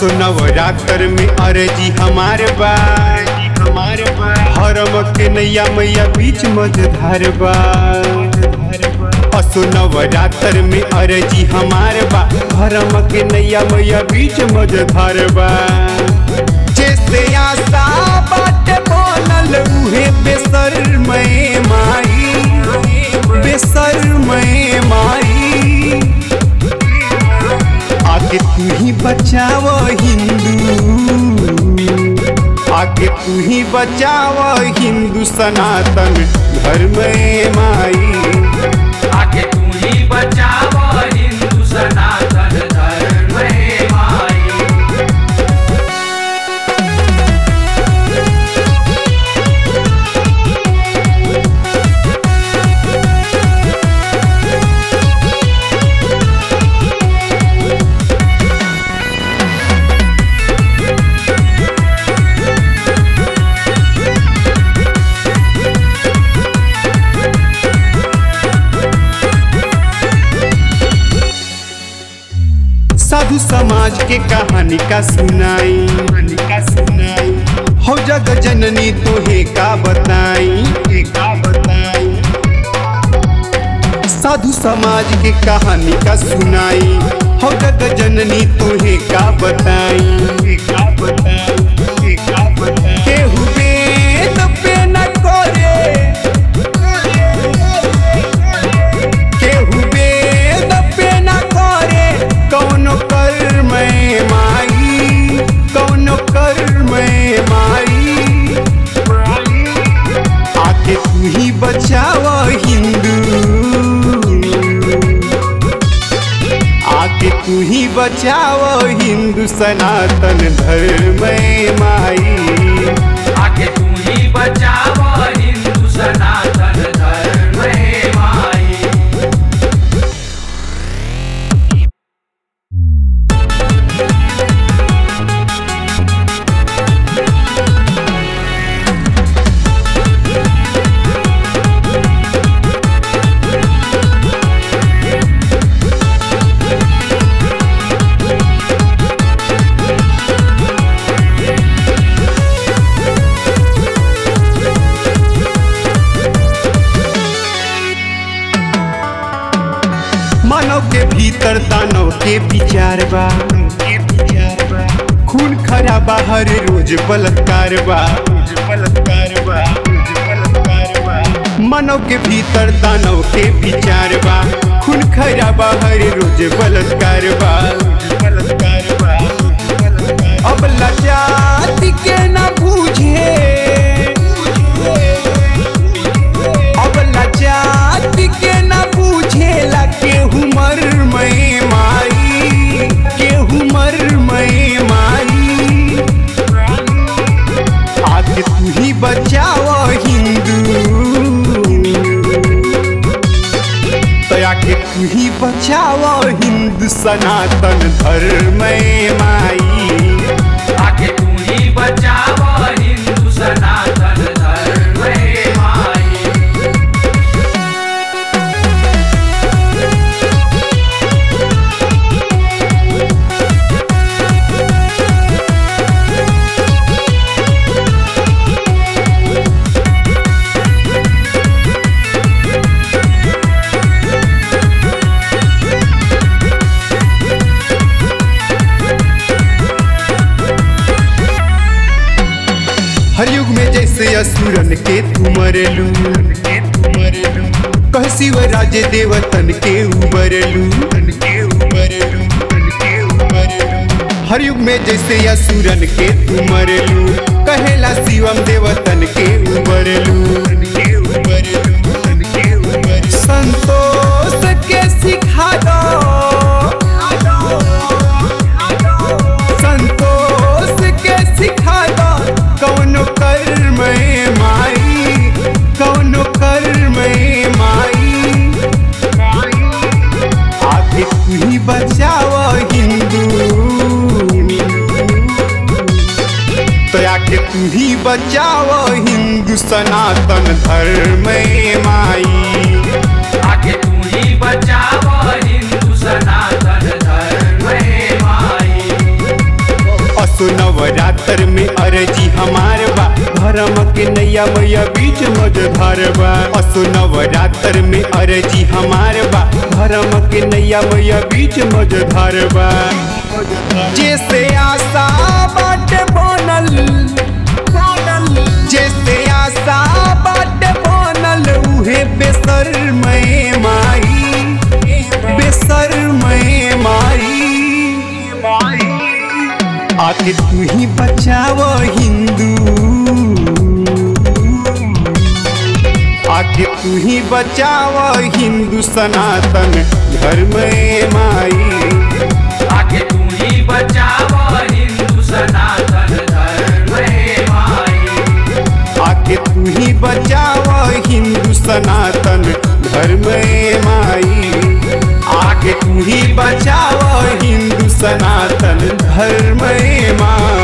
असो नवरात्र में अर्जी हमारे बा हमारे बा हरम के नैया मैया बीच मझधार बा असो नवरात्र में अर्जी हमारे बा हरम के नैया मैया बीच मझधार बा जैसे आशा बाटे बोलल उहे बेसर मैं माई बेसर मैं माई आगे तू ही बचाव हिंदू आगे तू ही बचाव हिंदू सनातन धर्म माई आगे तू ही बचाव हिंदू सनातन धर्म हे माई साधु समाज के कहानी का सुनाई का सुनाई हो जग जननी तोहे का बताई का बताई साधु समाज के कहानी का सुनाई हो जग जननी तोहे का बताई का बताई का बताई केहू वेद पे न करे केहू वेद पे न करे कौनो कर्म माई कौनो कर्म माई आके तू ही बचाव हिंदू आके तू ही बचाव हिंदू सनातन धर्म माई आगे तू ही बचाव हिंदू सनातन धर्म हे माई मानव के भीतर दानव के विचार बा खून खरा बाहर रोज बलात्कार बा बलात्कार बा मानव के भीतर दानव के विचार बा खून खरा बाहर रोज बलात्कार बा बलात्कार बा अब लजाति के न बूझे अब लजाति के न बूझेला केहू मर मैं माई केहू मर मैं माई आके तू ही बचाव हिंदू तो आके तू ही बचाव हिंदू सनातन धर्म माई आगे तू ही बचाव हिंदू सनातन धर्म हे माई हर युग में जैसे असुरन के तू मरलू कह शिव राजे देवतन के उबरलू हर युग में जैसे असुरन के तू मरलू कहेला शिवम देवतन के उबरलू संतोष के सिखा दो संतोष के सिखा दो कौनो कर्म माई कौनो कर्म माई आगे तू ही बचाव हिंदू तो आके तू ही बचाव हिंदू सनातन धर्म माई आगे तू ही बचाव हिंदू सनातन धर्म हे माई नवरात्र में अरजी हमार बा धर्म के नैया मैया बीच मझधार बा असो नवरात्र में अरजी हमार बा धर्म के नैया मैया बीच मझधार बा जैसे आशा बाटे बनल जैसे आशा बाटे बनल उहे बेसर मैं माई बेसर मैं माई आके तू ही बचाव हिंदू आके तू ही बचाव हिंदू सनातन धर्म ए माई आगे तू ही बचाव हिंदू सनातन धर्म हे माई आके तू ही बचाव हिंदू सनातन धर्म ए माई आके तू ही बचाव हिंदू सनातन धर्म ए माई